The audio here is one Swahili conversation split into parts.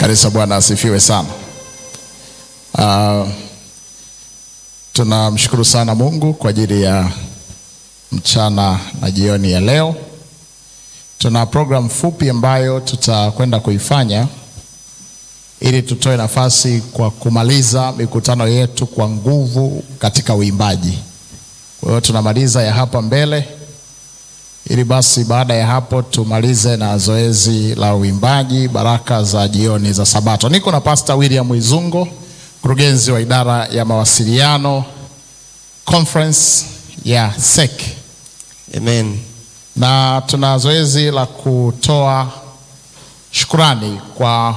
Kanisa, Bwana asifiwe sana. Uh, tunamshukuru sana Mungu kwa ajili ya mchana na jioni ya leo. Tuna program fupi ambayo tutakwenda kuifanya ili tutoe nafasi kwa kumaliza mikutano yetu kwa nguvu katika uimbaji. Kwa hiyo tunamaliza ya hapa mbele ili basi baada ya hapo tumalize na zoezi la uimbaji baraka za jioni za Sabato. Niko na Pastor William Izungo, mkurugenzi wa idara ya mawasiliano conference ya SEC, Amen. na tuna zoezi la kutoa shukrani kwa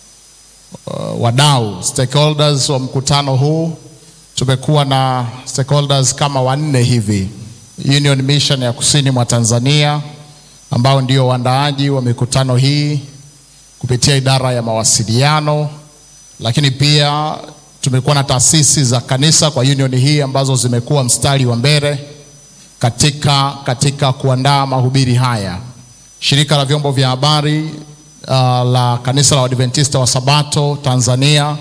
uh, wadau stakeholders wa mkutano huu. Tumekuwa na stakeholders kama wanne hivi Union Mission ya kusini mwa Tanzania ambao ndio waandaaji wa mikutano hii kupitia idara ya mawasiliano, lakini pia tumekuwa na taasisi za kanisa kwa union hii ambazo zimekuwa mstari wa mbele katika, katika kuandaa mahubiri haya. Shirika la vyombo vya habari uh, la kanisa la Waadventista wa Sabato Tanzania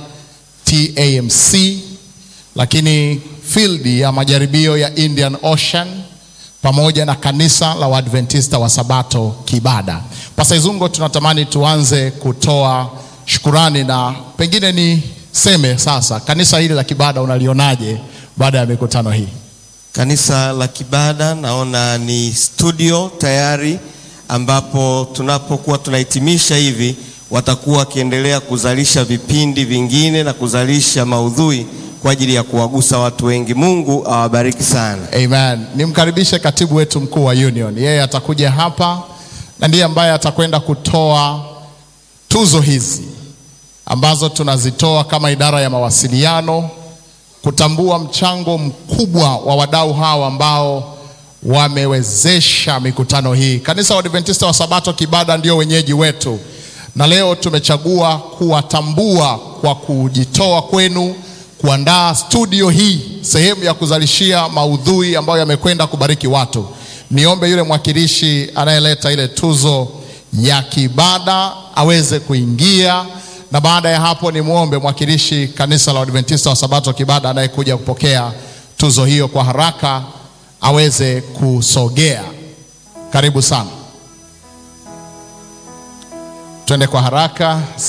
TAMC, lakini field ya majaribio ya Indian Ocean pamoja na kanisa la Waadventista wa Sabato Kibada. Pastor Izungo, tunatamani tuanze kutoa shukurani na pengine niseme sasa, kanisa hili la Kibada unalionaje baada ya mikutano hii? Kanisa la Kibada naona ni studio tayari, ambapo tunapokuwa tunahitimisha hivi watakuwa wakiendelea kuzalisha vipindi vingine na kuzalisha maudhui kwa ajili ya kuwagusa watu wengi. Mungu awabariki sana. Amen. Nimkaribishe katibu wetu mkuu wa union, yeye atakuja hapa na ndiye ambaye atakwenda kutoa tuzo hizi ambazo tunazitoa kama idara ya mawasiliano kutambua mchango mkubwa wa wadau hawa ambao wamewezesha mikutano hii. Kanisa wa Adventista wa Sabato Kibada ndio wenyeji wetu, na leo tumechagua kuwatambua kwa kujitoa kwenu kuandaa studio hii, sehemu ya kuzalishia maudhui ambayo yamekwenda kubariki watu. Niombe yule mwakilishi anayeleta ile tuzo ya Kibada aweze kuingia, na baada ya hapo nimwombe mwakilishi kanisa la Adventista wa Sabato Kibada anayekuja kupokea tuzo hiyo kwa haraka aweze kusogea. Karibu sana, twende kwa haraka.